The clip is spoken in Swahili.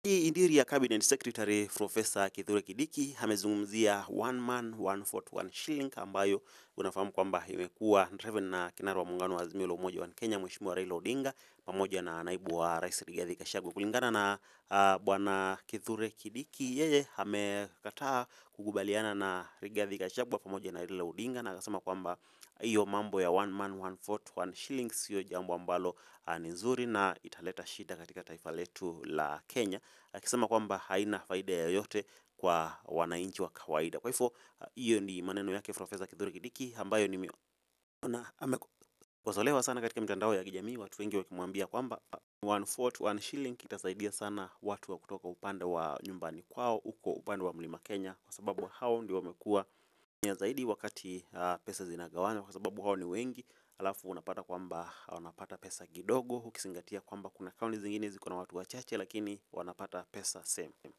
Hii Interior Cabinet Secretary Profesa Kithure Kindiki amezungumzia one man one vote one shilling ambayo unafahamu kwamba imekuwa driven na kinara wa muungano wa Azimio la Umoja wa Kenya Mheshimiwa Raila Odinga pamoja na naibu wa rais Rigathi Gachagua. Kulingana na uh, bwana Kithure Kindiki, yeye amekataa kukubaliana na Rigathi Gachagua pamoja na Raila Odinga na akasema kwamba hiyo mambo ya one man one vote one shilling sio jambo ambalo uh, ni nzuri na italeta shida katika taifa letu la Kenya, akisema kwamba haina faida yoyote kwa wananchi wa kawaida. Kwa hivyo uh, hiyo ni maneno yake Profesa Kithure Kindiki ambayo nimeona amekosolewa sana katika mitandao ya kijamii, watu wengi wakimwambia kwamba uh, one vote one shilling itasaidia sana watu wa kutoka upande wa nyumbani kwao huko upande wa Mlima Kenya, kwa sababu hao ndio wamekuwa nya zaidi wakati uh, pesa zinagawanywa, kwa sababu hao ni wengi, alafu unapata kwamba wanapata pesa kidogo, ukizingatia kwamba kuna kaunti zingine ziko na watu wachache, lakini wanapata pesa same.